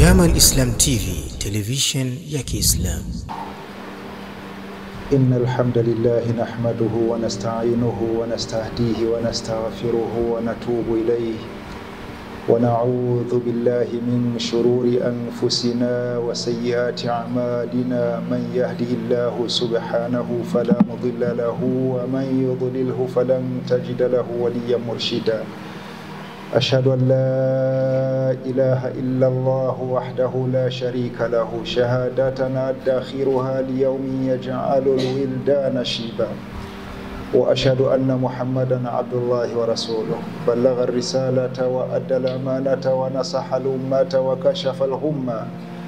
Jamal Islam TV, television ya Kiislamu. إن الحمد لله نحمده ونستعينه ونستهديه ونستغفره ونتوب إليه ونعوذ بالله من شرور أنفسنا وسيئات أعمالنا من يهده الله سبحانه فلا مضل له ومن يضلله فلن تجد له وليا مرشدا أشهد أن لا إله إلا الله وحده لا شريك له شهادتنا أدخرها ليوم يجعل الولدان شيبا وأشهد أن محمدا عبد الله ورسوله بلغ الرسالة وأدى الأمانة ونصح الأمة وكشف الغمة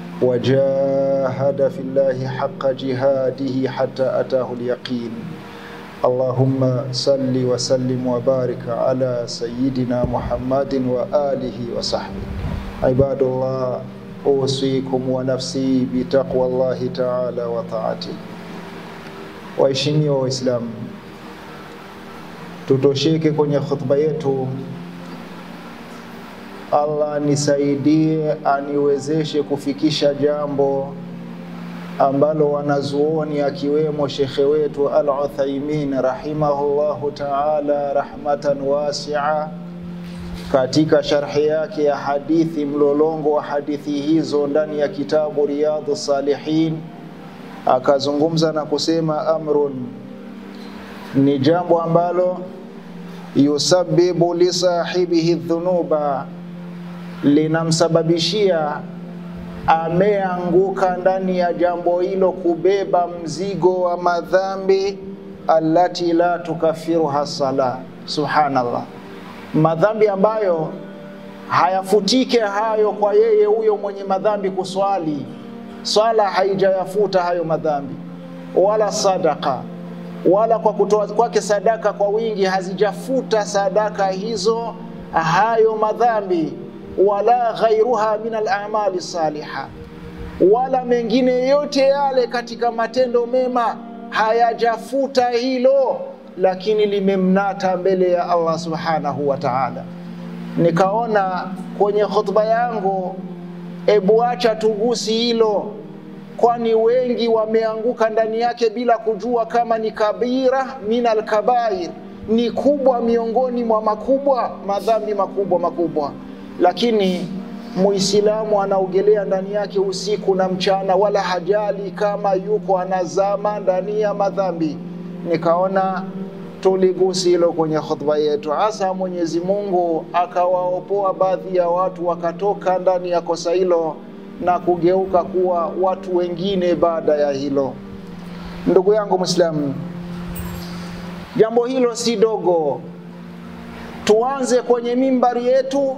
وجاهد في الله حق جهاده حتى أتاه اليقين اللهم صل وسلم وبارك على سيدنا محمد وآله وصحبه عباد الله أوصيكم ونفسي بتقوى الله تعالى وطاعته waheshimiwa waislamu tutosheke kwenye khutba yetu allah nisaidie aniwezeshe kufikisha jambo ambalo wanazuoni akiwemo shekhe wetu Al Uthaimin rahimahullahu taala rahmatan wasia, katika sharhi yake ya hadithi, mlolongo wa hadithi hizo ndani ya kitabu Riyadhu Salihin, akazungumza na kusema amrun, ni jambo ambalo yusabibu lisahibihi dhunuba, linamsababishia ameanguka ndani ya jambo hilo kubeba mzigo wa madhambi allati la tukafiruha sala. Subhanallah, madhambi ambayo hayafutike hayo kwa yeye huyo mwenye madhambi kuswali, swala haijayafuta hayo madhambi, wala sadaka wala kwa kutoa kwake sadaka kwa wingi hazijafuta sadaka hizo hayo madhambi wala ghairuha min al-a'mali saliha, wala mengine yote yale katika matendo mema hayajafuta hilo, lakini limemnata mbele ya Allah subhanahu wa ta'ala. Nikaona kwenye khutba yangu, ebu acha tugusi hilo, kwani wengi wameanguka ndani yake bila kujua kama ni kabira min al-kabair, ni kubwa miongoni mwa makubwa, madhambi makubwa makubwa lakini Muislamu anaogelea ndani yake usiku na mchana, wala hajali kama yuko anazama ndani ya madhambi. Nikaona tuligusi hilo kwenye khutba yetu, hasa Mwenyezi Mungu akawaopoa baadhi ya watu wakatoka ndani ya kosa hilo na kugeuka kuwa watu wengine baada ya hilo. Ndugu yangu Muislamu, jambo hilo si dogo. Tuanze kwenye mimbari yetu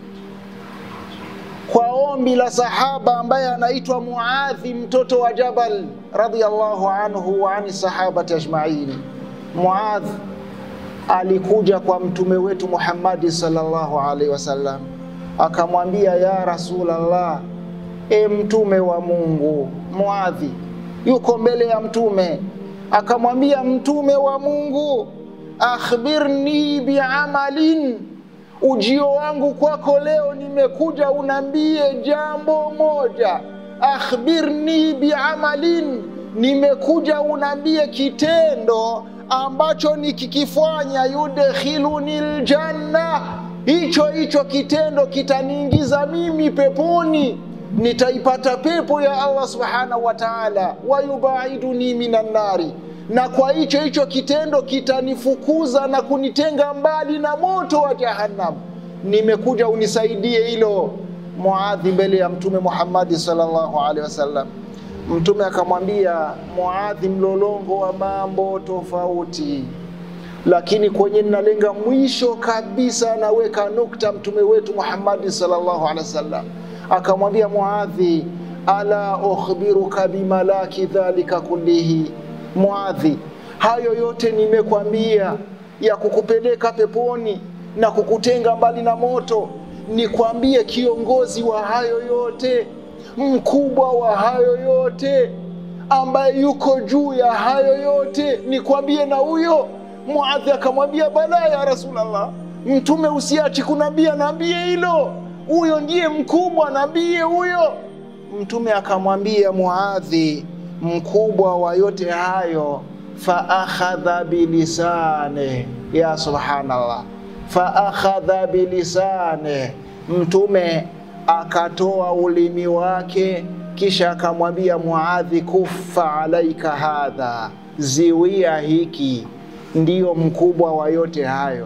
kwa ombi la sahaba ambaye anaitwa Muadhi mtoto wa Jabal radhiyallahu anhu wa ani sahabati ajmain. Muadh alikuja kwa mtume wetu Muhammadi sallallahu alaihi wasallam akamwambia, ya Rasulallah, e mtume wa Mungu. Muadhi yuko mbele ya mtume akamwambia, mtume wa Mungu, akhbirni biamalin ujio wangu kwako leo nimekuja unambie jambo moja. Akhbirni biamalin, nimekuja unambie kitendo ambacho nikikifanya yudkhiluni ljanna, hicho hicho kitendo kitaniingiza mimi peponi, nitaipata pepo ya Allah subhanahu wa ta'ala, wayubaiduni minan nari na kwa hicho hicho kitendo kitanifukuza na kunitenga mbali na moto wa Jahannam. Nimekuja unisaidie hilo. Muadhi mbele ya Mtume Muhammadi sallallahu alaihi wasallam. Mtume akamwambia Muadhi mlolongo wa mambo tofauti, lakini kwenye nalenga mwisho kabisa, anaweka nukta Mtume wetu Muhammadi sallallahu alaihi wasallam akamwambia Muadhi, ala ukhbiruka bimalaki dhalika kullihi Muadhi, hayo yote nimekwambia ya kukupeleka peponi na kukutenga mbali na moto, nikwambie kiongozi wa hayo yote, mkubwa wa hayo yote, ambaye yuko juu ya hayo yote, nikwambie na huyo? Muadhi akamwambia bala ya Rasulallah, Mtume usiachi kunambia, naambie hilo huyo ndiye mkubwa, nabii huyo. Mtume akamwambia Muadhi, mkubwa wa yote hayo, fa akhadha bilisane, ya subhanallah, fa akhadha bilisane, Mtume akatoa ulimi wake, kisha akamwambia Muadhi, kufa alaika hadha, ziwia hiki, ndiyo mkubwa wa yote hayo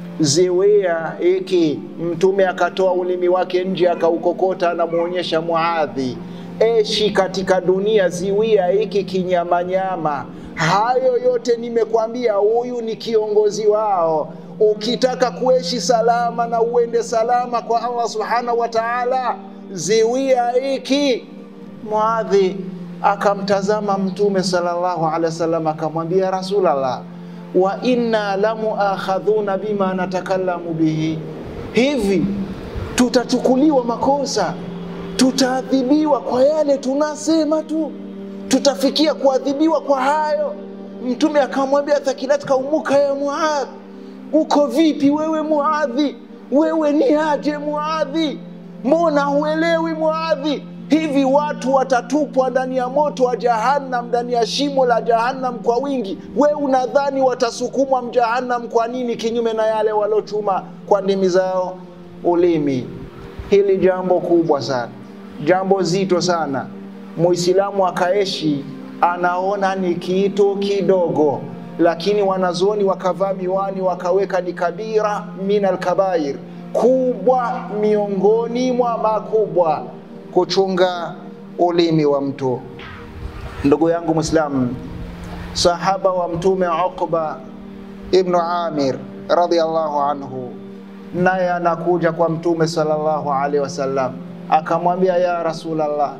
ziwia hiki. Mtume akatoa ulimi wake nje akaukokota, anamwonyesha Muadhi, eshi katika dunia, ziwia hiki kinyamanyama. Hayo yote nimekwambia, huyu ni kiongozi wao. Ukitaka kuishi salama na uende salama kwa Allah subhanahu wa ta'ala, ziwia hiki. Muadhi akamtazama Mtume sallallahu alaihi wasallam akamwambia, Rasulallah, wa inna lamuakhadhuna bima natakallamu bihi, hivi tutachukuliwa makosa, tutaadhibiwa kwa yale tunasema tu, tutafikia kuadhibiwa kwa hayo? Mtume akamwambia, thakilatka umuka ya Muadh, uko vipi wewe Muadhi? Wewe ni aje Muadhi? Mbona huelewi Muadhi? Hivi watu watatupwa ndani ya moto wa Jahannam, ndani ya shimo la Jahannam kwa wingi. We unadhani watasukumwa mjahannam kwa nini? Kinyume na yale walochuma kwa ndimi zao ulimi. Hili jambo kubwa sana, jambo zito sana. Muislamu akaeshi anaona ni kitu kidogo, lakini wanazuoni wakavaa miwani wakaweka ni kabira min alkabair, kubwa miongoni mwa makubwa kuchunga ulimi wa mtu. Ndugu yangu Muislamu, sahaba wa Mtume Uqba ibnu Amir radhiallahu anhu, naye anakuja kwa Mtume sallallahu alaihi wasallam akamwambia, ya Rasulallah,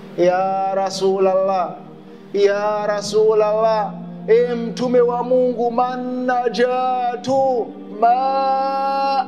ya Rasulallah, ya Rasulallah, e Mtume wa Mungu, man najatu ma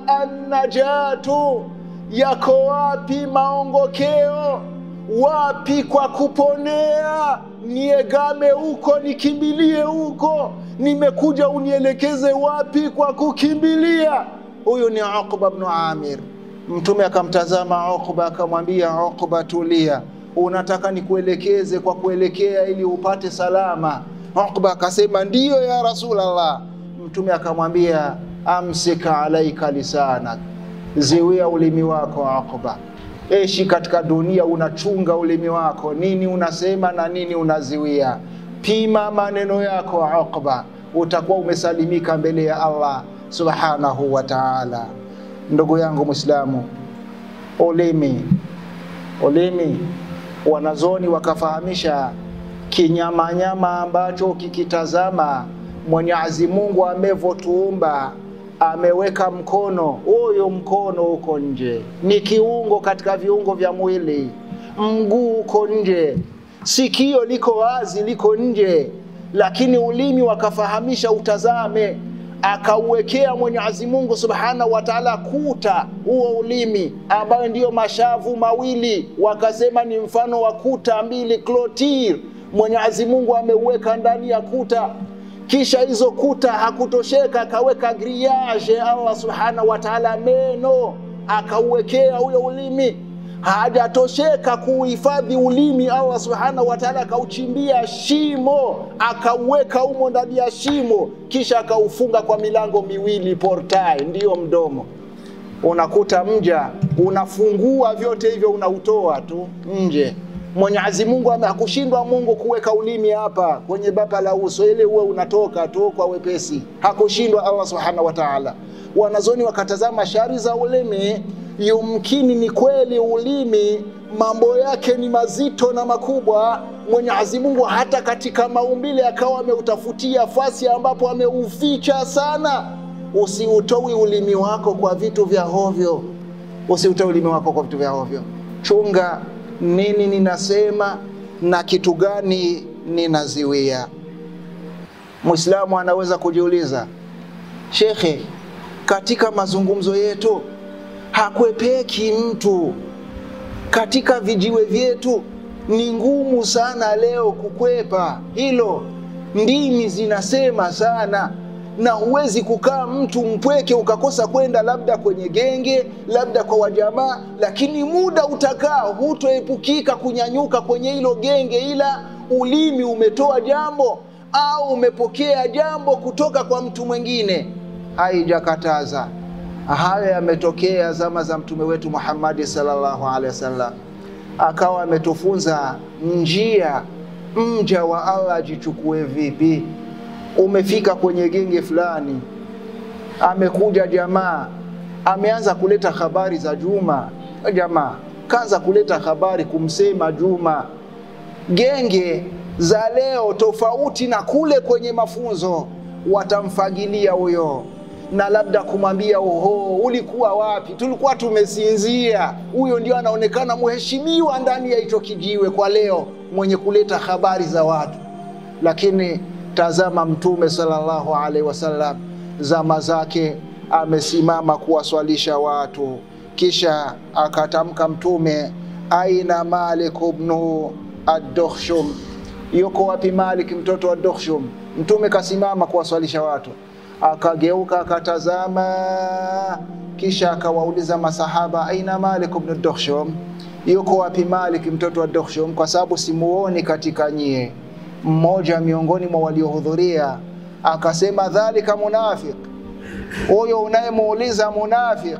annajatu yako wapi maongokeo? Wapi kwa kuponea? Niegame huko, nikimbilie huko? Nimekuja unielekeze wapi kwa kukimbilia? Huyu ni Uqba bnu Amir. Mtume akamtazama Uqba akamwambia, Uqba, tulia, unataka nikuelekeze kwa kuelekea ili upate salama? Uqba akasema ndiyo ya Rasulallah. Mtume akamwambia, amsika alaika lisanak ziwia ulimi wako Uqba. Eshi katika dunia unachunga ulimi wako, nini unasema na nini unaziwia. Pima maneno yako Uqba, utakuwa umesalimika mbele ya Allah subhanahu wa ta'ala. Ndugu yangu Muislamu, ulimi ulimi, wanazoni wakafahamisha kinyamanyama ambacho kikitazama Mwenyezi Mungu amevyotuumba ameweka mkono, huyo mkono uko nje, ni kiungo katika viungo vya mwili. Mguu uko nje, sikio liko wazi, liko nje, lakini ulimi wakafahamisha utazame, akauwekea Mwenyezi Mungu Subhanahu wa Ta'ala kuta huo ulimi, ambayo ndiyo mashavu mawili, wakasema ni mfano wa kuta mbili clotir. Mwenyezi Mungu ameuweka ndani ya kuta kisha hizo kuta hakutosheka, akaweka grillage Allah subhanahu wa ta'ala, meno akauwekea huyo ulimi. Hajatosheka kuhifadhi ulimi, Allah subhanahu wa ta'ala akauchimbia shimo, akauweka humo ndani ya shimo, kisha akaufunga kwa milango miwili, portai, ndiyo mdomo. Unakuta mja unafungua vyote hivyo, unautoa tu nje Mwenyezi Mungu hakushindwa Mungu kuweka ulimi hapa kwenye bapa la uso ili uwe unatoka tu kwa wepesi, hakushindwa Allah subhanahu wa ta'ala. Wanazoni wakatazama shari za ulimi, yumkini ni kweli ulimi mambo yake ni mazito na makubwa. Mwenyezi Mungu hata katika maumbile akawa ameutafutia fasi ambapo ameuficha sana. Usiutowi ulimi wako kwa vitu vya hovyo, usiutowi ulimi wako kwa vitu vya hovyo. Chunga nini ninasema na kitu gani ninaziwia. Muislamu anaweza kujiuliza, shekhe, katika mazungumzo yetu hakwepeki mtu, katika vijiwe vyetu ni ngumu sana leo kukwepa hilo. Ndimi zinasema sana, na huwezi kukaa mtu mpweke ukakosa kwenda labda kwenye genge, labda kwa wajamaa, lakini muda utakaa, hutoepukika kunyanyuka kwenye hilo genge, ila ulimi umetoa jambo au umepokea jambo kutoka kwa mtu mwingine, haijakataza. Hayo yametokea zama za mtume wetu Muhammadi sallallahu alaihi wasallam, akawa ametufunza njia mja wa Allah ajichukue vipi. Umefika kwenye genge fulani, amekuja jamaa, ameanza kuleta habari za Juma. Jamaa kaanza kuleta habari kumsema Juma. Genge za leo tofauti na kule kwenye mafunzo, watamfagilia huyo na labda kumwambia oho, ulikuwa wapi? Tulikuwa tumesinzia. Huyo ndio anaonekana mheshimiwa ndani ya hicho kijiwe kwa leo, mwenye kuleta habari za watu. Lakini tazama, Mtume sallallahu alaihi wasallam zama zake amesimama kuwaswalisha watu, kisha akatamka Mtume, aina Malik ibnu ad-Dukhshum, yuko wapi Malik mtoto wa Dukhshum? Mtume kasimama kuwaswalisha watu akageuka akatazama, kisha akawauliza masahaba, aina Malik ibn Dukhshum, yuko wapi Malik mtoto wa Dukhshum? Kwa sababu simuoni katika nyie. Mmoja miongoni mwa waliohudhuria akasema, dhalika munafiq, huyo unayemuuliza munafiq,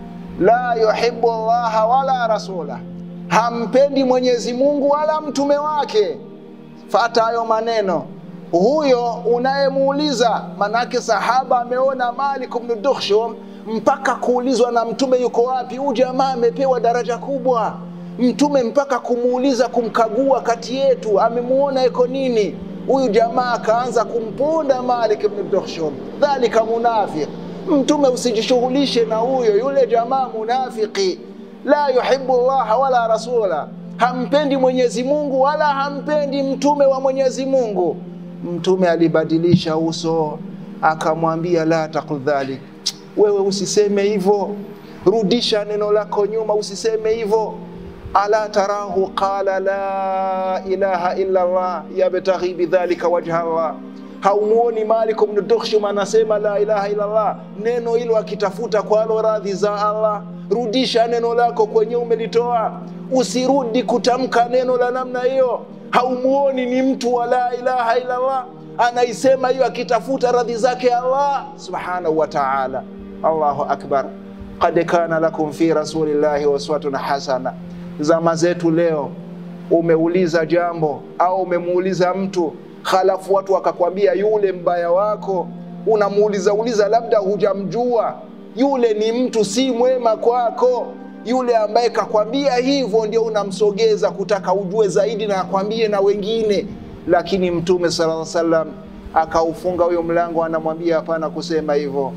la yuhibbu Allaha wala rasula, hampendi Mwenyezi Mungu wala mtume wake. Fata hayo maneno huyo unayemuuliza, manake sahaba ameona Malik ibn Dukhshum mpaka kuulizwa na mtume yuko wapi. Huyu jamaa amepewa daraja kubwa, mtume mpaka kumuuliza, kumkagua kati yetu, amemuona iko nini huyu jamaa. Akaanza kumponda Malik ibn Dukhshum, dhalika munafiq. Mtume usijishughulishe na huyo, yule jamaa munafiki, la yuhibbu Allah wala rasula, hampendi Mwenyezi Mungu wala hampendi mtume wa Mwenyezi Mungu. Mtume alibadilisha uso akamwambia, la taqul dhalik, wewe usiseme hivyo, rudisha neno lako nyuma, usiseme hivyo. Ala tarahu qala la ilaha illa Allah yabtaghi bidhalika wajha Allah, haumuoni Malik ibn Dukhshum anasema la ilaha illa Allah, neno hilo akitafuta kwalo radhi za Allah. Rudisha neno lako kwenye umelitoa, usirudi kutamka neno la namna hiyo haumuoni ni mtu wa la ilaha illa Allah anaisema hiyo akitafuta radhi zake Allah subhanahu wa ta'ala. Allahu akbar, qad kana lakum fi rasulillahi uswatun hasana. Zama zetu leo, umeuliza jambo au umemuuliza mtu halafu watu wakakwambia yule mbaya wako, unamuuliza uliza, labda hujamjua yule ni mtu si mwema kwako yule ambaye kakwambia hivyo ndio unamsogeza kutaka ujue zaidi na akwambie na wengine, lakini Mtume sallallahu alaihi wasallam akaufunga huyo mlango, anamwambia hapana kusema hivyo.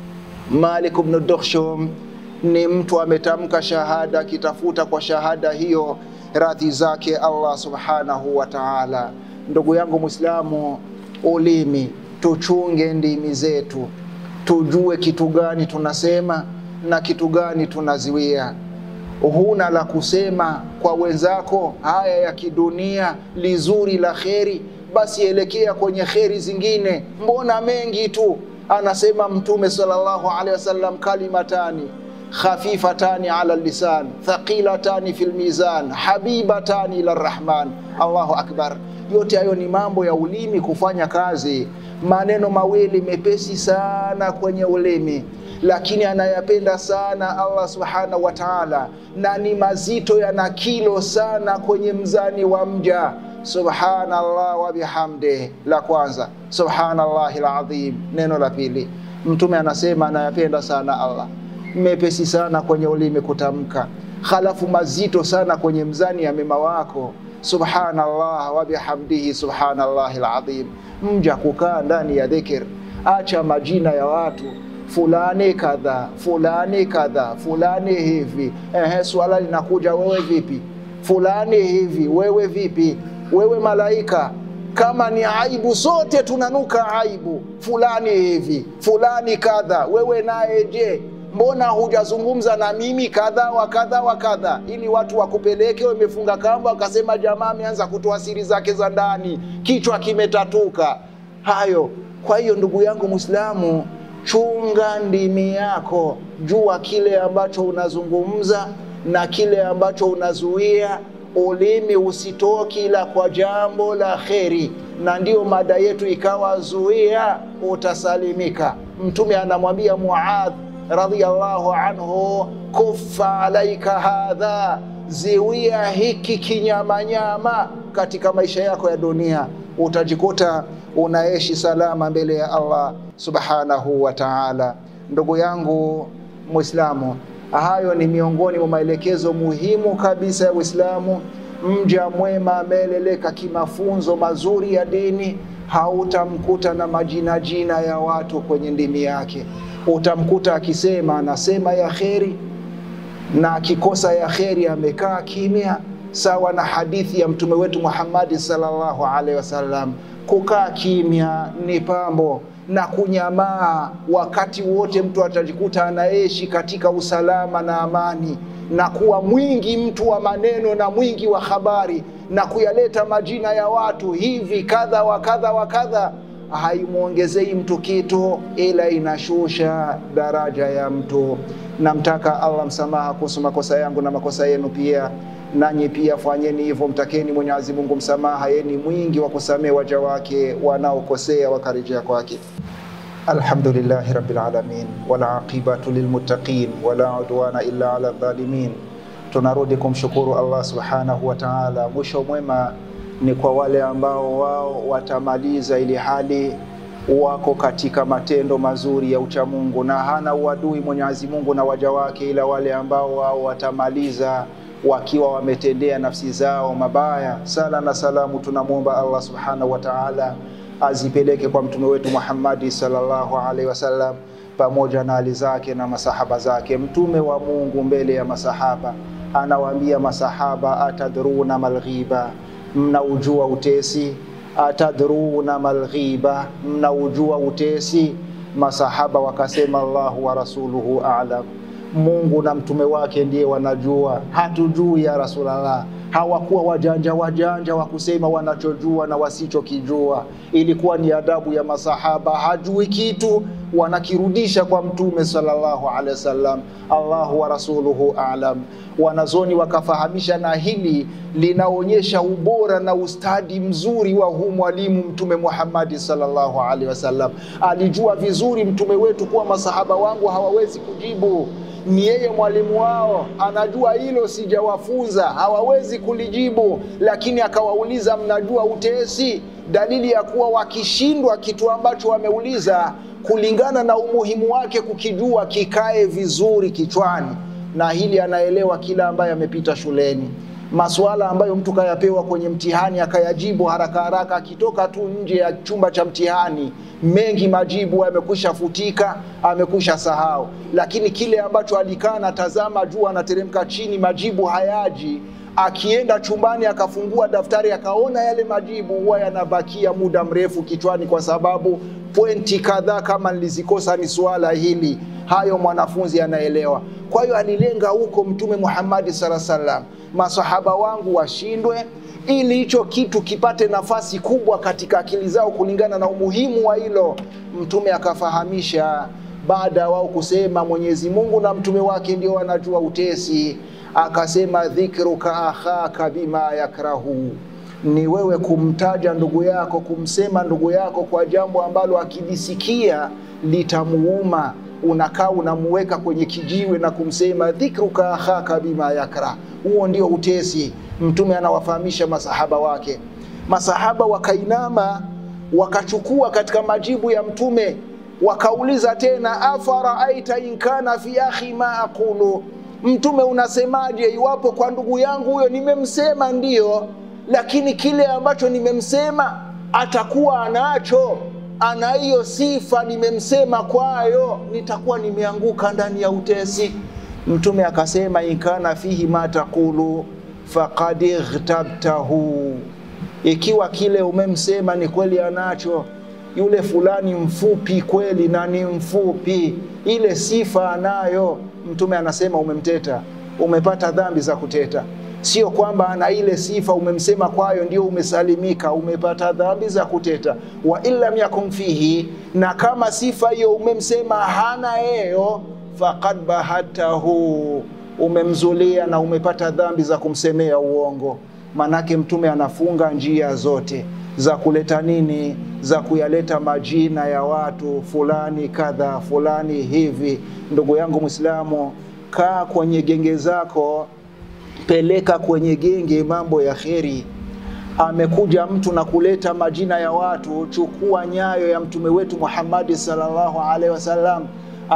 Malik ibn Dukhshum ni mtu ametamka shahada, akitafuta kwa shahada hiyo radhi zake Allah subhanahu wa ta'ala. Ndugu yangu Muislamu, ulimi tuchunge ndimi zetu, tujue kitu gani tunasema na kitu gani tunaziwia. Huna la kusema kwa wenzako haya ya kidunia lizuri la kheri, basi elekea kwenye kheri zingine. Mbona mengi tu? Anasema Mtume sallallahu alaihi wasallam, kalimatani khafifatani ala lisan thaqilatani fil mizan habibatani ila rahman. Allahu akbar! Yote hayo ni mambo ya ulimi kufanya kazi. Maneno mawili mepesi sana kwenye ulimi lakini anayapenda sana Allah subhanahu wa ta'ala, na ni mazito, yana kilo sana kwenye mzani wa mja. Subhanallah wa bihamdi, la kwanza. Subhanallahi alazim, neno la pili. Mtume anasema anayapenda sana Allah, mepesi sana kwenye ulimi kutamka, halafu mazito sana kwenye mzani ya mema wako. Subhanallah wa bihamdihi, subhanallahi alazim. Mja kukaa ndani ya dhikr, acha majina ya watu fulani kadha fulani kadha fulani hivi. Ehe, swala linakuja, wewe vipi? Fulani hivi, wewe vipi? Wewe malaika, kama ni aibu, sote tunanuka aibu. Fulani hivi, fulani kadha, wewe naye je? Mbona hujazungumza na mimi kadha wa kadha wa kadha, ili watu wakupeleke wamefunga kamba, wakasema jamaa ameanza kutoa siri zake za ndani, kichwa kimetatuka. Hayo Kwa hiyo ndugu yangu Muislamu, chunga ndimi yako, jua kile ambacho unazungumza na kile ambacho unazuia. Ulimi usitoki ila kwa jambo la kheri, na ndiyo mada yetu ikawa zuia, utasalimika. Mtume anamwambia Muadh radhiyallahu anhu, kuffa alaika hadha, ziwia hiki kinyamanyama katika maisha yako ya dunia, utajikuta unaishi salama mbele ya Allah subhanahu wa ta'ala. Ndugu yangu Muislamu, hayo ni miongoni mwa maelekezo muhimu kabisa ya Uislamu. Mja mwema ameeleleka kimafunzo mazuri ya dini, hautamkuta na majina jina ya watu kwenye ndimi yake. Utamkuta akisema anasema ya kheri, na akikosa ya kheri amekaa kimya, sawa na hadithi ya mtume wetu Muhammadi sallallahu alaihi wasallam. Kukaa kimya ni pambo na kunyamaa wakati wote mtu atajikuta anaishi katika usalama na amani, na kuwa mwingi mtu wa maneno na mwingi wa habari na kuyaleta majina ya watu hivi kadha wa kadha wa kadha, haimwongezei mtu kitu, ila inashusha daraja ya mtu. Namtaka Allah msamaha kuhusu makosa yangu na makosa yenu pia nanyi pia fanyeni hivyo, mtakeni Mwenyezi Mungu msamaha, yeye ni mwingi wa kusamehe waja wake wanaokosea wakarejea kwake. Alhamdulillahi rabbil alamin wal aqibatu lilmuttaqin wala udwana illa ala dhalimin. Tunarudi kumshukuru Allah subhanahu wa ta'ala. Mwisho mwema ni kwa wale ambao wao watamaliza ili hali wako katika matendo mazuri ya uchamungu, na hana uadui Mwenyezi Mungu na waja wake, ila wale ambao wao watamaliza wakiwa wametendea nafsi zao mabaya. Sala na salamu tunamwomba Allah subhanahu wa ta'ala azipeleke kwa mtume wetu Muhammadi sallallahu alaihi wasallam pamoja na hali zake na masahaba zake. Mtume wa Mungu mbele ya masahaba anawaambia masahaba, atadruna malghiba, mnaujua utesi? Atadruna malghiba, mnaujua utesi? Masahaba wakasema Allahu wa rasuluhu a'lam Mungu na mtume wake ndiye wanajua, hatujui ya Rasulullah. Hawakuwa wajanja wajanja wa kusema wanachojua na wasichokijua. Ilikuwa ni adabu ya masahaba, hajui kitu wanakirudisha kwa mtume sallallahu alaihi wasallam, Allahu wa rasuluhu a'lam. Wanazoni wakafahamisha, na hili linaonyesha ubora na ustadi mzuri wa huu mwalimu Mtume Muhammadi sallallahu alaihi wasallam. Alijua vizuri mtume wetu kuwa masahaba wangu hawawezi kujibu ni yeye mwalimu wao, anajua hilo, sijawafunza, hawawezi kulijibu. Lakini akawauliza, mnajua utesi? Dalili ya kuwa wakishindwa kitu ambacho wameuliza, kulingana na umuhimu wake kukijua, kikae vizuri kichwani. Na hili anaelewa kila ambaye amepita shuleni masuala ambayo mtu kayapewa kwenye mtihani akayajibu haraka haraka, akitoka tu nje ya chumba cha mtihani, mengi majibu yamekwisha futika, amekwisha sahau. Lakini kile ambacho alikaa natazama juu, anateremka chini, majibu hayaji, akienda chumbani akafungua daftari akaona yale majibu, huwa yanabakia muda mrefu kichwani, kwa sababu pointi kadhaa kama nilizikosa ni suala hili hayo mwanafunzi anaelewa. Kwa hiyo alilenga huko Mtume Muhammadi sallallahu alaihi wasallam, masahaba wangu washindwe, ili hicho kitu kipate nafasi kubwa katika akili zao kulingana na umuhimu wa hilo. Mtume akafahamisha baada ya wao kusema Mwenyezi Mungu na mtume wake ndio wanajua utesi, akasema dhikruka akhaka bima yakrahu ni wewe kumtaja ndugu yako, kumsema ndugu yako kwa jambo ambalo akilisikia litamuuma. Unakaa unamuweka kwenye kijiwe na kumsema dhikruka akhaka bima yakra. Huo ndio utesi. Mtume anawafahamisha masahaba wake. Masahaba wakainama wakachukua katika majibu ya Mtume, wakauliza tena, afaraaita in kana fi akhi ma aqulu, Mtume unasemaje iwapo kwa ndugu yangu huyo nimemsema ndiyo lakini kile ambacho nimemsema atakuwa anacho, ana hiyo sifa nimemsema kwayo, nitakuwa nimeanguka ndani ya utesi. Mtume akasema inkana fihi ma taqulu faqad ightabtahu, ikiwa kile umemsema ni kweli anacho, yule fulani mfupi kweli na ni mfupi, ile sifa anayo, Mtume anasema umemteta, umepata dhambi za kuteta Sio kwamba ana ile sifa umemsema kwayo ndio umesalimika, umepata dhambi za kuteta. Wa in lam yakun fihi, na kama sifa hiyo umemsema hana yeyo, faqad bahatahu, umemzulia na umepata dhambi za kumsemea uongo. Manake Mtume anafunga njia zote za kuleta nini, za kuyaleta majina ya watu fulani kadha fulani hivi. Ndugu yangu Mwislamu, kaa kwenye genge zako, peleka kwenye genge mambo ya kheri. Amekuja mtu na kuleta majina ya watu, chukua nyayo ya mtume wetu Muhammadi sallallahu alaihi wasallam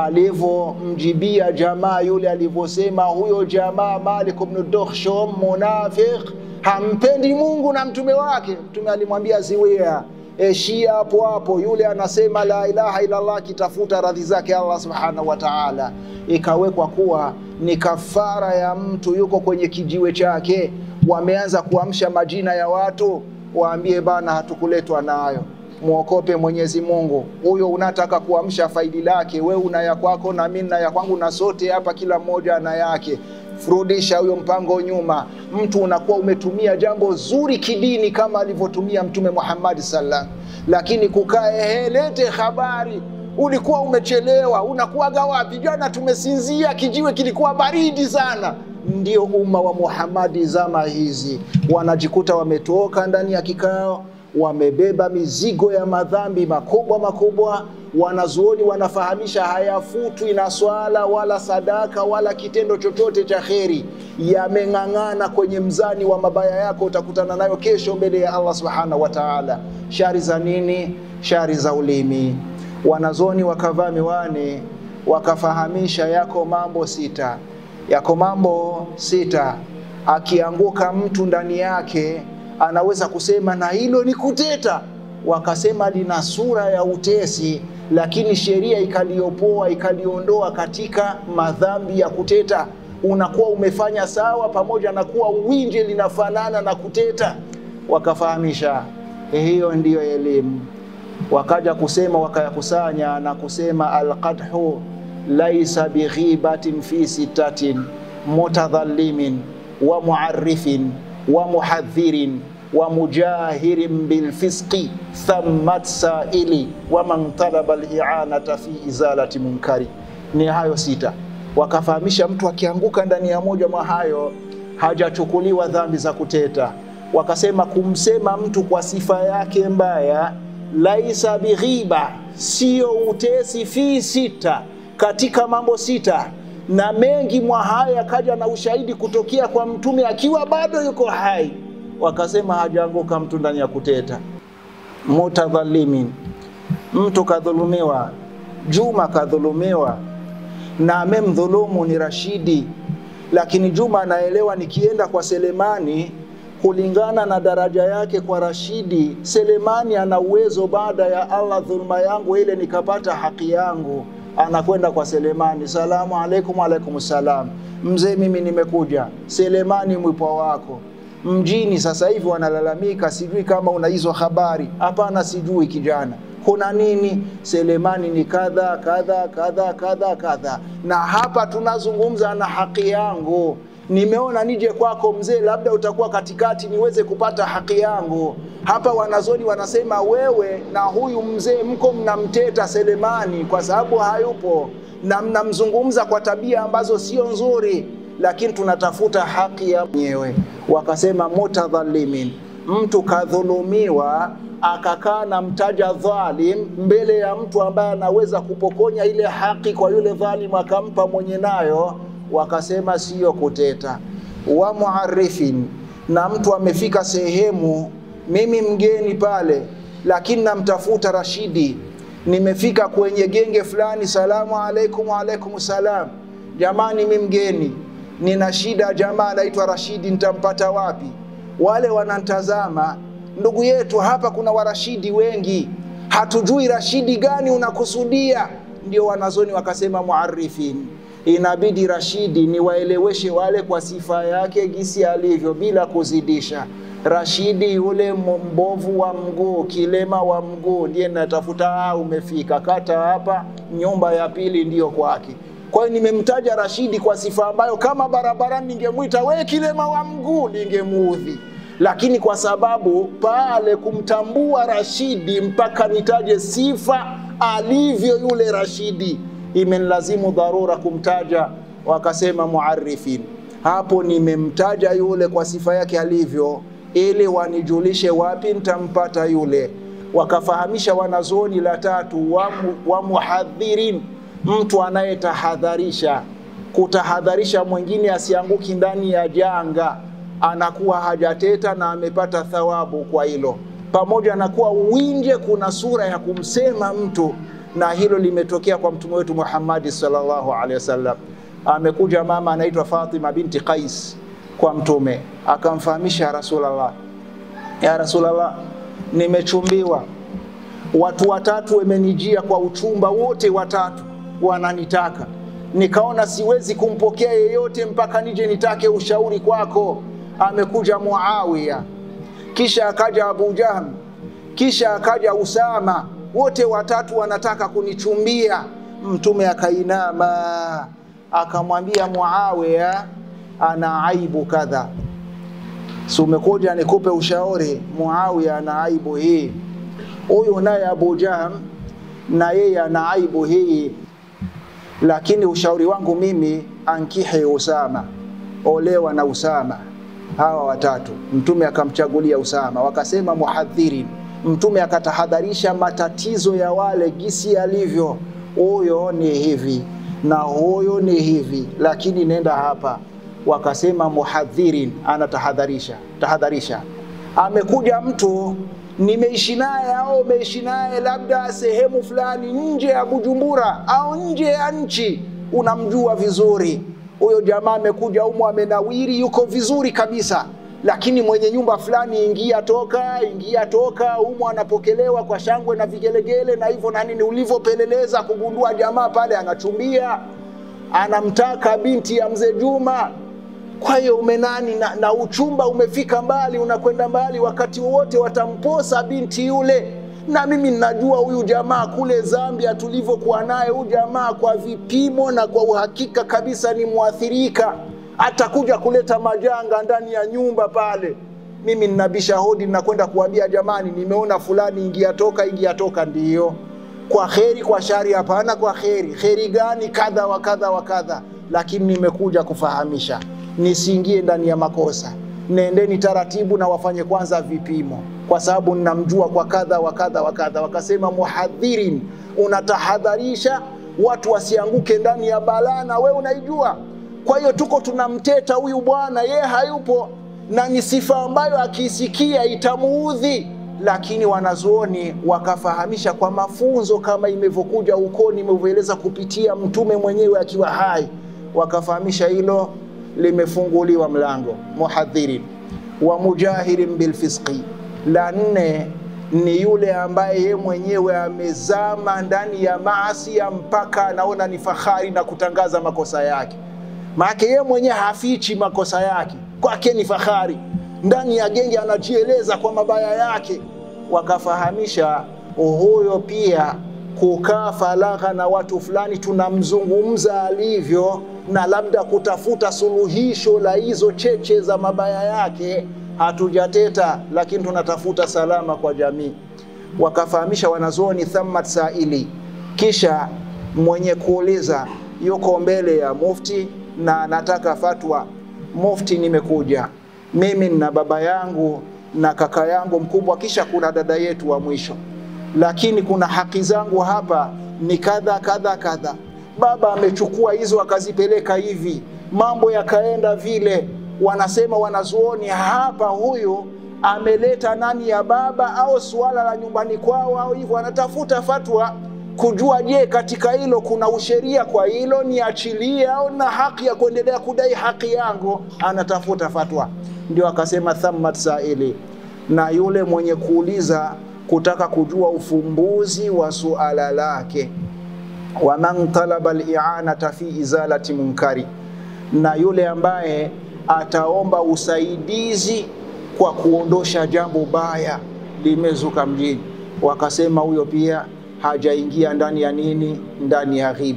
alivyomjibia jamaa yule, alivyosema huyo jamaa Malik ibn Dukhshum munafiq hampendi Mungu na mtume wake. Mtume alimwambia ziwia, eshia hapo hapo. Yule anasema la ilaha illallah, akitafuta radhi zake Allah subhanahu wa ta'ala. Ikawekwa kuwa ni kafara ya mtu yuko kwenye kijiwe chake, wameanza kuamsha majina ya watu, waambie bana, hatukuletwa nayo Mwokope Mwenyezi Mungu. Huyo unataka kuamsha faidi lake, we una ya kwako na mimi na ya kwangu, na sote hapa kila mmoja ana yake Furudisha huyo mpango nyuma. Mtu unakuwa umetumia jambo zuri kidini kama alivyotumia Mtume Muhammad sallam, lakini kukae helete habari, ulikuwa umechelewa, unakuwaga wapi? Jana tumesinzia, kijiwe kilikuwa baridi sana. Ndio umma wa Muhammadi zama hizi wanajikuta wametoka ndani ya kikao, wamebeba mizigo ya madhambi makubwa makubwa wanazuoni wanafahamisha hayafutwi na swala wala sadaka wala kitendo chochote cha kheri, yameng'ang'ana kwenye mzani wa mabaya yako, utakutana nayo kesho mbele ya Allah subhanahu wa ta'ala. Shari za nini? Shari za ulimi. Wanazuoni wakavaa miwani wakafahamisha, yako mambo sita, yako mambo sita, akianguka mtu ndani yake anaweza kusema na hilo ni kuteta. Wakasema lina sura ya utesi lakini sheria ikaliopoa ikaliondoa katika madhambi ya kuteta. Unakuwa umefanya sawa, pamoja na kuwa uwinje linafanana na kuteta. Wakafahamisha hiyo ndiyo elimu. Wakaja kusema wakayakusanya na kusema alqadhu laisa bighibatin fi sittatin mutadhallimin wa muarrifin wa muhadhirin wa mujahirin bilfisqi thammat saili wa man talaba lianata fi izalati munkari. Ni hayo sita. Wakafahamisha mtu akianguka ndani ya moja mwa hayo hajachukuliwa dhambi za kuteta. Wakasema kumsema mtu kwa sifa yake mbaya, laisa bighiba, sio utesi, fi sita, katika mambo sita na mengi mwa haya yakaja na ushahidi kutokea kwa Mtume akiwa bado yuko hai wakasema hajaanguka mtu ndani ya kuteta. Mutadhalimin, mtu kadhulumiwa. Juma kadhulumiwa na amemdhulumu ni Rashidi, lakini Juma anaelewa nikienda kwa Selemani kulingana na daraja yake kwa Rashidi, Selemani ana uwezo baada ya Allah dhulma yangu ile nikapata haki yangu. Anakwenda kwa Selemani, salamu alaikum. Alaikum salam, mzee, mimi nimekuja. Selemani, mwipwa wako mjini sasa hivi wanalalamika, sijui kama una hizo habari. Hapana, sijui kijana, kuna nini? Selemani ni kadha kadha kadha kadha kadha, na hapa tunazungumza na haki yangu. Nimeona nije kwako mzee, labda utakuwa katikati niweze kupata haki yangu. Hapa wanazoni wanasema wewe na huyu mzee mko mnamteta Selemani kwa sababu hayupo, na mnamzungumza kwa tabia ambazo sio nzuri lakini tunatafuta haki ya mwenyewe. Wakasema mutadhalimin, mtu kadhulumiwa akakaa na mtaja dhalim mbele ya mtu ambaye anaweza kupokonya ile haki kwa yule dhalim akampa mwenye nayo. Wakasema siyo kuteta. Wa muarifin, na mtu amefika sehemu, mimi mgeni pale, lakini namtafuta Rashidi, nimefika kwenye genge fulani, salamu alaikum. Alaikum salam, jamani, mi mgeni nina shida, jamaa anaitwa Rashidi, nitampata wapi? Wale wanantazama, ndugu yetu, hapa kuna warashidi wengi, hatujui rashidi gani unakusudia. Ndio wanazoni wakasema muarifin, inabidi rashidi niwaeleweshe wale kwa sifa yake gisi alivyo, bila kuzidisha. Rashidi yule mbovu wa mguu, kilema wa mguu, ndiye natafuta. Ah, umefika, kata hapa, nyumba ya pili ndiyo kwake Kwa hiyo nimemtaja Rashidi kwa sifa ambayo kama barabarani ningemwita we kilema wa mguu ningemuudhi, lakini kwa sababu pale kumtambua Rashidi mpaka nitaje sifa alivyo yule Rashidi, imenilazimu dharura kumtaja, wakasema muarifin. Hapo nimemtaja yule kwa sifa yake alivyo, ili wanijulishe wapi nitampata yule. Wakafahamisha wanazuoni la tatu wa, mu, wa muhadhirin, mtu anayetahadharisha, kutahadharisha mwingine asianguki ndani ya janga, anakuwa hajateta na amepata thawabu kwa hilo pamoja na kuwa uwinje kuna sura ya kumsema mtu, na hilo limetokea kwa mtume wetu Muhammadi sallallahu alaihi wasallam. Amekuja mama anaitwa Fatima binti Qais kwa mtume, akamfahamisha ya Rasulullah, ya Rasulullah, nimechumbiwa, watu watatu wamenijia kwa uchumba, wote watatu wananitaka, nikaona siwezi kumpokea yeyote mpaka nije nitake ushauri kwako. Amekuja Muawiya kisha akaja Abu Jahm, kisha akaja Usama, wote watatu wanataka kunichumbia. Mtume akainama akamwambia Muawiya, ana aibu kadha, si umekuja nikupe ushauri? Muawiya ana aibu hii, huyu naye Abu Jahm na yeye ana aibu hii, lakini ushauri wangu mimi, ankihe Usama, olewa na Usama hawa watatu. Mtume akamchagulia Usama, wakasema muhadhirin. Mtume akatahadharisha matatizo ya wale gisi yalivyo, huyo ni hivi na huyo ni hivi, lakini nenda hapa. Wakasema muhadhirin, anatahadharisha tahadharisha. Amekuja mtu nimeishi naye au umeishi naye labda sehemu fulani nje ya Bujumbura au nje ya nchi, unamjua vizuri huyo jamaa amekuja humo amenawiri, yuko vizuri kabisa, lakini mwenye nyumba fulani, ingia toka, ingia toka, humo anapokelewa kwa shangwe na vigelegele na hivyo na nini. Ulivyopeleleza kugundua jamaa pale anachumbia, anamtaka binti ya mzee Juma. Kwa hiyo umenani na, na uchumba umefika mbali, unakwenda mbali, wakati wowote watamposa binti yule na mimi ninajua huyu jamaa kule Zambia tulivyokuwa naye, huyu jamaa kwa vipimo na kwa uhakika kabisa ni mwathirika, atakuja kuleta majanga ndani ya nyumba pale. Mimi ninabisha hodi, ninakwenda kuambia jamani, nimeona fulani, ingia toka, ingia toka. Ndiyo kwa kheri, kwa shari? Hapana, kwa kheri. Kheri gani? Kadha wa kadha wa kadha, lakini nimekuja kufahamisha nisiingie ndani ya makosa. Nendeni taratibu na wafanye kwanza vipimo kwa sababu ninamjua kwa kadha wa kadha wa kadha. Wakasema muhadhirin, unatahadharisha watu wasianguke ndani ya balaa, na we unaijua. Kwa hiyo tuko tunamteta huyu bwana, ye hayupo, na ni sifa ambayo akiisikia itamuudhi, lakini wanazuoni wakafahamisha kwa mafunzo kama imevyokuja huko, nimevyoeleza kupitia mtume mwenyewe akiwa hai, wakafahamisha hilo limefunguliwa mlango muhadhirin wa mujahirin bilfisqi la nne ni yule ambaye ye mwenyewe amezama ndani ya maasi mpaka anaona ni fahari na kutangaza makosa yake. Maana ye mwenyewe hafichi makosa yake, kwake ni fahari. Ndani ya genge anajieleza kwa mabaya yake. Wakafahamisha huyo pia kukaa faragha na watu fulani, tunamzungumza alivyo, na labda kutafuta suluhisho la hizo cheche za mabaya yake hatujateta lakini tunatafuta salama kwa jamii. Wakafahamisha wanazuoni thammat saili, kisha mwenye kuuliza yuko mbele ya mufti na anataka fatwa. Mufti, nimekuja mimi na baba yangu na kaka yangu mkubwa, kisha kuna dada yetu wa mwisho, lakini kuna haki zangu hapa ni kadha kadha kadha. Baba amechukua hizo akazipeleka hivi, mambo yakaenda vile wanasema wanazuoni hapa, huyu ameleta nani ya baba au suala la nyumbani kwao au hivyo, anatafuta fatwa kujua, je, katika hilo kuna usheria kwa hilo, niachilie au na haki ya kuendelea kudai haki yangu? Anatafuta fatwa. Ndio akasema thammat saili, na yule mwenye kuuliza kutaka kujua ufumbuzi wa suala lake. Waman talaba lianata fi izalati munkari, na yule ambaye ataomba usaidizi kwa kuondosha jambo baya limezuka mjini. Wakasema huyo pia hajaingia ndani ya nini? Ndani ya ghiba.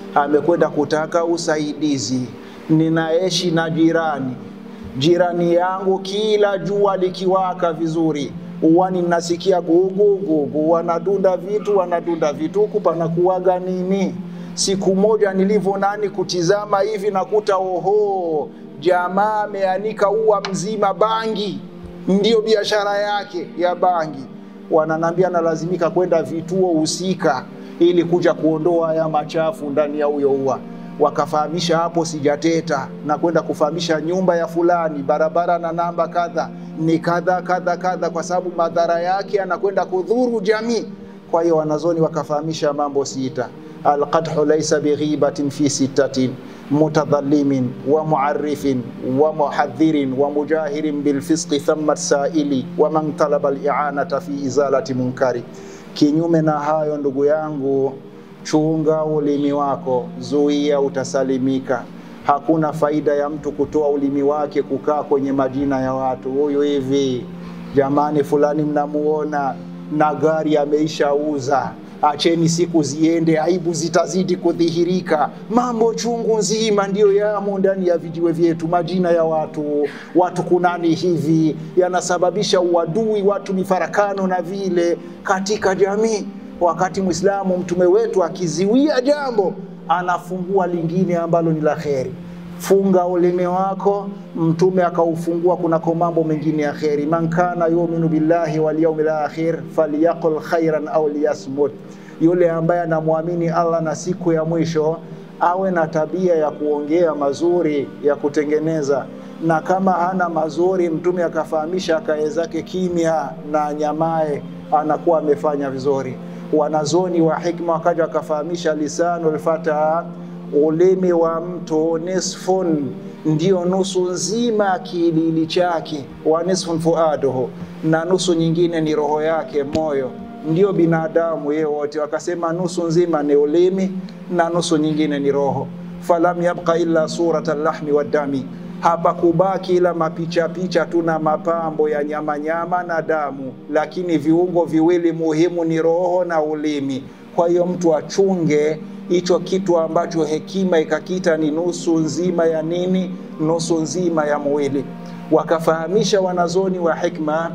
amekwenda kutaka usaidizi. Ninaishi na jirani, jirani yangu kila jua likiwaka vizuri uwani nasikia gugu gugu, wanadunda vitu wanadunda vitu, huku panakuwaga nini? Siku moja nilivyo nani kutizama hivi nakuta oho, jamaa ameanika ua mzima bangi, ndiyo biashara yake ya bangi. Wananambia nalazimika kwenda vituo husika ili kuja kuondoa haya machafu ndani ya huyo ua. Wakafahamisha hapo sijateta, na kwenda kufahamisha nyumba ya fulani, barabara na namba kadha ni kadha kadha kadha, kwa sababu madhara yake anakwenda kudhuru jamii. Kwa hiyo wanazoni wakafahamisha mambo sita. Alqadhu laisa bighibatin fi sittatin mutadhalimin wa muarifin wa muhadhirin wa mujahirin bilfisqi thamma saili wa man talaba lianata fi izalati munkari. Kinyume na hayo, ndugu yangu, chunga ulimi wako, zuia, utasalimika. Hakuna faida ya mtu kutoa ulimi wake kukaa kwenye majina ya watu, huyu hivi, jamani, fulani mnamuona na gari ameishauza, acheni siku ziende, aibu zitazidi kudhihirika. Mambo chungu nzima ndiyo yamo ndani ya vijiwe vyetu, majina ya watu, watu kunani hivi, yanasababisha uadui, watu mifarakano na vile katika jamii. Wakati Mwislamu mtume wetu akiziwia jambo anafungua lingine ambalo ni la kheri. Funga ulimi wako, mtume akaufungua kunako mambo mengine ya kheri. Man kana yuminu billahi wal yawmil akhir falyaqul khairan au liyasmut, yule ambaye anamwamini Allah na siku ya mwisho awe na tabia ya kuongea mazuri ya kutengeneza, na kama hana mazuri, mtume akafahamisha akae zake kimya na nyamae, anakuwa amefanya vizuri. Wanazoni wa hikma wakaja wakafahamisha lisanul fata, ulimi wa mtu nisfun, ndio nusu nzima ya kiilili chake, wa nisfun fuaduhu, na nusu nyingine ni roho yake, moyo. Ndio binadamu yeye wote, wakasema nusu nzima ni ulimi na nusu nyingine ni roho. Falam yabqa illa surata lahmi waddami hapa kubaki ila mapicha picha tu na mapambo ya nyama nyama na damu, lakini viungo viwili muhimu ni roho na ulimi. Kwa hiyo mtu achunge hicho kitu ambacho hekima ikakita ni nusu nzima ya nini, nusu nzima ya mwili. Wakafahamisha wanazoni wa hikma,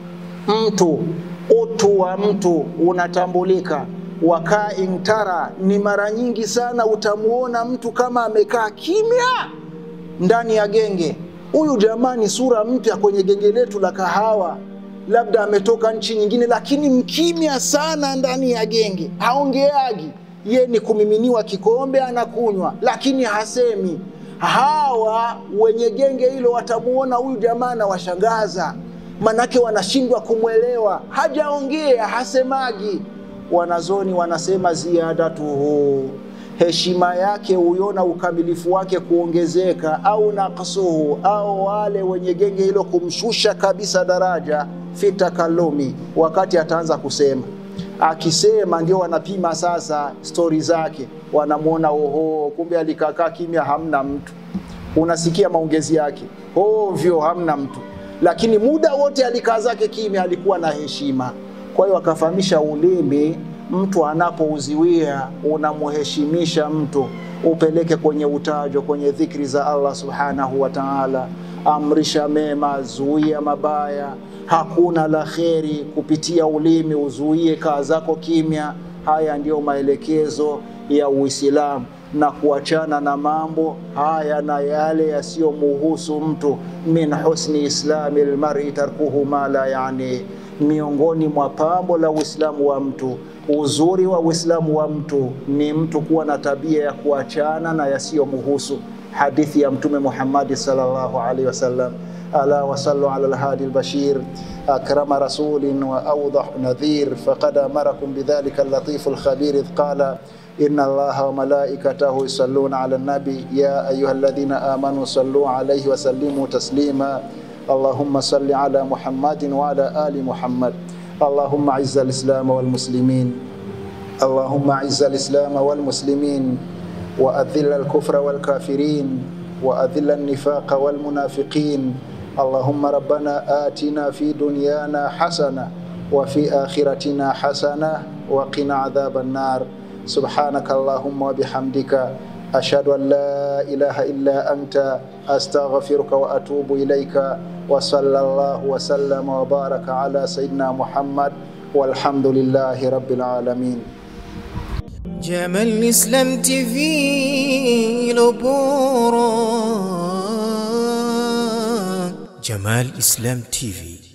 mtu utu wa mtu unatambulika wakaa intara, ni mara nyingi sana utamuona mtu kama amekaa kimya ndani ya genge. Huyu jamani, sura mpya kwenye genge letu la kahawa, labda ametoka nchi nyingine, lakini mkimya sana ndani ya genge, haongeagi. Ye ni kumiminiwa kikombe anakunywa, lakini hasemi. Hawa wenye genge hilo watamuona huyu jamaa na washangaza, manake wanashindwa kumwelewa, hajaongea, hasemagi. Wanazoni wanasema ziyadatuhu heshima yake huiona ukamilifu wake kuongezeka, au naksuhu, au wale wenye genge hilo kumshusha kabisa daraja, fi takalumi, wakati ataanza kusema. Akisema ndio wanapima sasa stori zake, wanamwona oho, kumbe alikakaa kimya, hamna mtu. Unasikia maongezi yake ovyo, hamna mtu, lakini muda wote alikaa zake kimya, alikuwa na heshima. Kwa hiyo akafahamisha ulimi mtu anapouziwia unamuheshimisha mtu, upeleke kwenye utajo, kwenye dhikri za Allah subhanahu wa ta'ala. Amrisha mema, zuia mabaya. Hakuna la kheri kupitia ulimi, uzuie kaa zako kimya. Haya ndiyo maelekezo ya Uislamu na kuachana na mambo haya na yale yasiyomuhusu mtu. min husni islami lmari tarkuhu ma la yani, miongoni mwa pambo la Uislamu wa mtu uzuri wa Uislamu wa mtu ni mtu kuwa na tabia ya kuachana na yasiyomuhusu. Hadithi ya Mtume Muhammadi sallallahu alaihi wasallam, ala wasallu ala alhadi albashir akrama rasulin wa awdah nadhir faqad amarakum bidhalika allatifu alkhabir idh qala inna allaha wa malaikatahu yusalluna ala nabi ya ayuha alladhina amanu sallu alayhi wa sallimu taslima allahumma salli ala muhammadin wa ala ali muhammad اللهم اعز الاسلام والمسلمين اللهم اعز الاسلام والمسلمين واذل الكفر والكافرين واذل النفاق والمنافقين اللهم ربنا اتنا في دنيانا حسنه وفي اخرتنا حسنه وقنا عذاب النار subhanaka allahumma wa bihamdika ashhadu an la ilaha illa anta astaghfiruka wa atubu ilaika wa sallallahu wa sallama wa baraka ala sayidina Muhammad walhamdulillahi rabbil alamin. Jamal Islam TV ilo bora. Jamal Islam TV